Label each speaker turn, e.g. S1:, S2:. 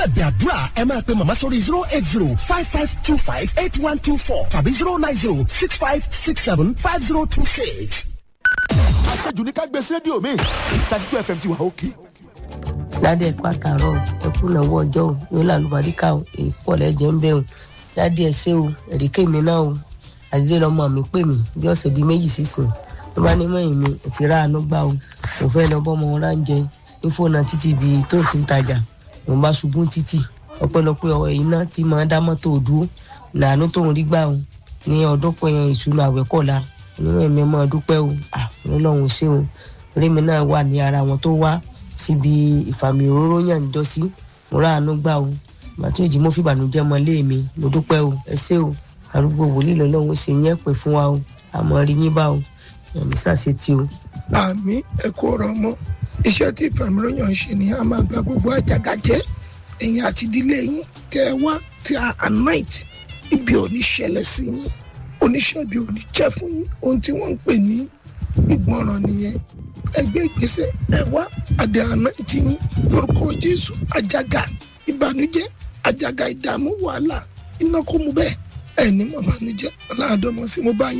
S1: ẹ̀bẹ̀ àdúrà ẹ máa pe màmá sórí zero eight zero five five two five eight one two four tàbí zero nine zero six five six seven five zero two six.
S2: àṣejù ní ká gbé sí rédíò mi thirty two fm ti wà òkè.
S3: dádì ẹ̀kọ́ àtàrọ̀ ẹ̀kú náwó ọjọ́ o yóò lálùbáríkà o èyí pọ̀ lẹ́jẹ̀ ń bẹ̀ o dádì ẹ̀ ṣe o ẹ̀ríkẹ́ mi náà o àdídé lọ́mọ mi pè mí bí ọ̀sẹ̀ bíi méjì sísìn ló bá ní mẹ́yìn mi ti rà ánú gbà o mo fẹ́ lọ bọ́ ọmọ wọn ráńjẹ ní fóònù títì bíi tó ti ń tajà mo bá ṣubú títì ọpẹ́lọpẹ́ ọwọ́ ẹ̀yìn náà ti máa dá mọ́tò dúró nàánú tóun rí gbà o ní ọdún pẹ̀yàn ìṣúná àwẹ̀kọ̀la nínú ẹ̀mí ọmọ dúpẹ́ o ọlọ́run ṣé o orí mi náà wà ní ara wọn tó wá síbi ìfàmì òróró yàn níjọ́sí mo rà ánú gbà o màtí òjì mo fi ìbànújẹ́ mọ lé mi mo dúpẹ́ o ẹ ṣé o arúgbó wòlíì lọ́lọ́run ṣe yẹn pè fún wa o àmọ́ rí yín bá o ẹ̀mí sàṣetì o.
S4: àmì ẹ̀kọ́ ọ̀rọ̀ ọmọ iṣẹ́ tí ìfàmìlóyàn ń ṣe ni a máa gba gbogbo àjàgà jẹ́ ẹ̀yìn àti ìdílé yín tẹ́ ẹ wá tí a anoint ibi ò ní ṣẹlẹ̀ sí yín oníṣẹ́ ibi ò ní jẹ́ fún yín ohun tí wọ́n ń pè ní ìgbọràn nìyẹn ẹgbẹ́ ìgbésẹ̀ ẹ wá àdé anoint yín lórúkọ jésù àjàgà ìbànújẹ́ àjàgà ìdààmú wàhálà iná kó mu bẹ́ẹ̀ ẹ̀ ní mọ̀ bànújẹ́ ọ̀làdọ́mọ sí mo bá yín.